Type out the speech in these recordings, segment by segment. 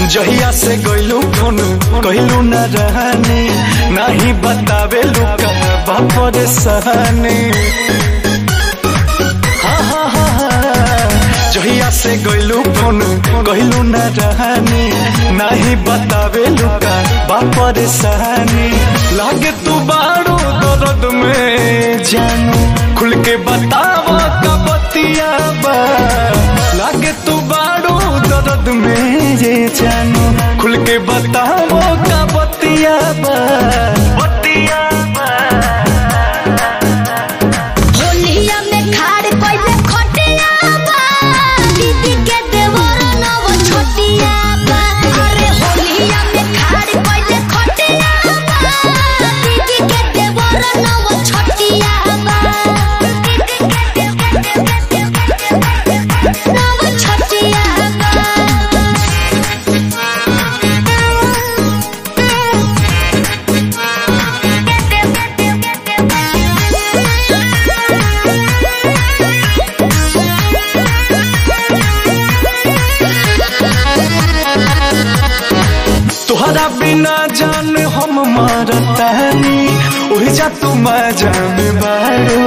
जहिया से गइलू फोन कहलू न रहनी नहीं बतावे लुका बापर सहनी हाँ, हाँ, हाँ, हाँ। जहिया से गइलू फोन कहलू न रहनी नहीं बतावे लुका बापर सहनी लागे तू बारो दर्द में जानू खुल के बतावा का बतिया बा लागे तू बारो दर्द में ये जानू खुल के बतावो का बतिया बा बतिया बा होलिया में खाड़ कइले खटिया बा दीदी के देवर नव छोटिया बा अरे होलिया में खाड़ कइले खटिया बा दीदी के देवर नव छोटिया बा नव छोटिया तुहरा बिना जान हम मारतानी ओहि जा तू जान बारो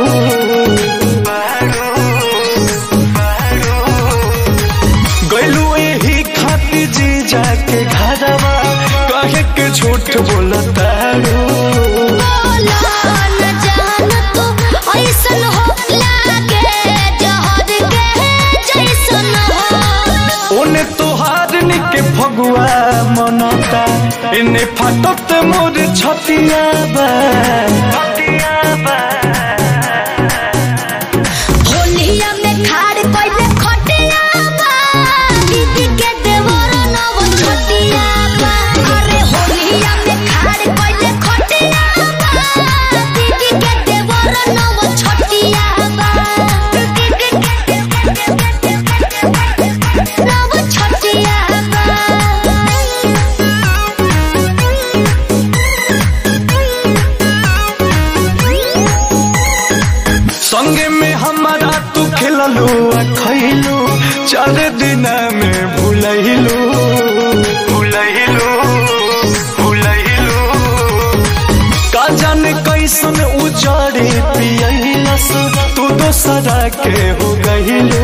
गइलू यही खातिर जी जाके घरवा कहे के झूठ बोलतारो बोला न जान तू ऐसन हो लागे जहर के जैसन हो ओने तोहार निके फगुआ मनता इने फाटत मोर छतिया बा छतिया बा होलिया में खाड़ कइले खटिया बा दीदी के देवर नव छोटिया बा अरे होलिया में खाड़ कइले खटिया बा दीदी के देवर नव छोटिया बा नव छोटिया संगे में हमारा तू खेललू आ खैलू चार दिन में भूलैलू भूलैलू भूलैलू का जाने कैसन उजाड़े पियलस तू दोसरा के हो गइलू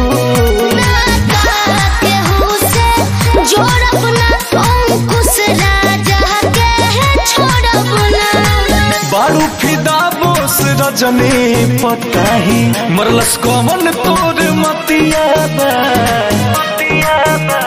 बारू फिदा बोस रजनी पताही मरलस कमन तोर मतिया बा मतिया बा